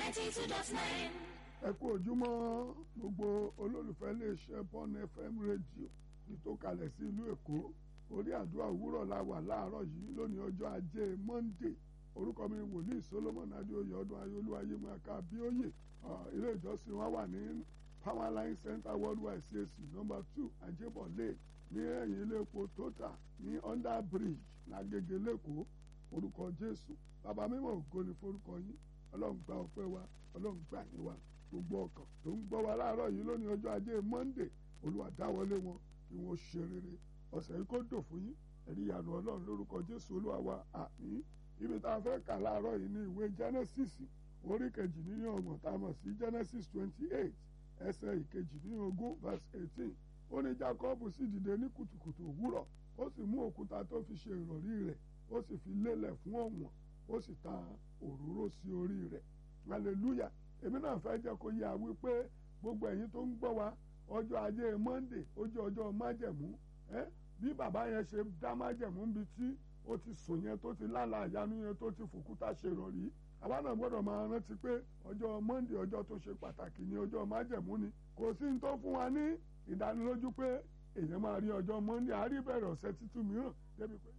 ninety two dot nine. ẹ kú ojúmọ́ gbogbo olólùfẹ́ iléeṣẹ́ Bond FM rédíò ní tó kalẹ̀ sí ìlú Èkó orí àdúrà òwúrọ̀ la wà láàárọ̀ yìí lónìí ọjọ́ ajé Monday orúkọ mi wòlíì Solomon adéoyè ọdún ayéolú ayémọ́ká abíóyè ilé ìjọsìn wa wà ní Powerline Center Worldwide CAC number two ajébọ̀lé ní ẹ̀yìn ilé epo Total ní under bridge lágége lẹ́kọ̀ọ́ orúkọ Jésù bàbá mímọ́ ògo ni forúkọ yín ọlọ́run gba ọpẹ́ wa ọlọ́run gbà yín wa gbogbo ọkàn tó ń gbọ́ wa láàárọ̀ yìí lónìí ọjọ́ ajé Monday olúwa dáwọlé wọn kí wọ́n ṣe rere ọ̀sẹ̀ yìí kó dò fún yín ẹ̀rí ìyanu ọlọ́run lórúkọ Jésù olúwa wa àmín ibi tá a fẹ́ kà láàárọ̀ yìí ní ìwé Genesis orí kejì nínú ọgbọ̀n tá a mọ̀ sí Genesis twenty eight ẹsẹ̀ ìkejì nínú ogún verse eighteen ó ní Jacob sì dìde ní kùtùkùtù òwúrọ̀ ó sì mú òkúta tó fi ṣe ìrọ̀rí rẹ̀ ó sì fi lélẹ̀ fún ọ̀wọ̀n ó sì ta òróró sí orí rẹ̀ hallelujah èmi náà fẹ́ jẹ́ kó yé a wípé gbogbo ẹ̀yin tó ń gbọ́ wa ọjọ́ ajé Monday ó jẹ́ ọjọ́ májẹ̀mú ẹ́ bí bàbá yẹn ṣe dá májẹ̀mú níbi tí ó ti sùn yẹn tó ti lálà àyánu yẹn tó ti fòkúta ṣe rọ̀rí àwa náà gbọ́dọ̀ máa rántí pé ọjọ́ Monday ọjọ́ tó ṣe pàtàkì ni ọjọ́ májẹ̀mú ni kò sí ní tó fún wa ní ìdánilójú pé èèyàn máa rí ọjọ́ Monday àárí bẹ̀rẹ̀ ọ̀sẹ̀ títún mìíràn débi pé.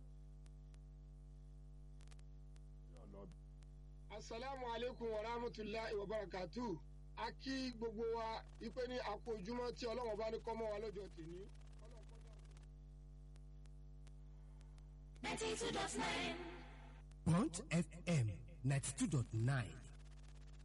asalaamu aleykum wa rahmatulahi wa barakatu a kí gbogbo wa ipe ní àkó ojúmọ́ tí ọlọ́run bá ní kọ́ mọ́ wa lọ́jọ́ tèmi. ninety two dot nine. Bond FM ninety two dot nine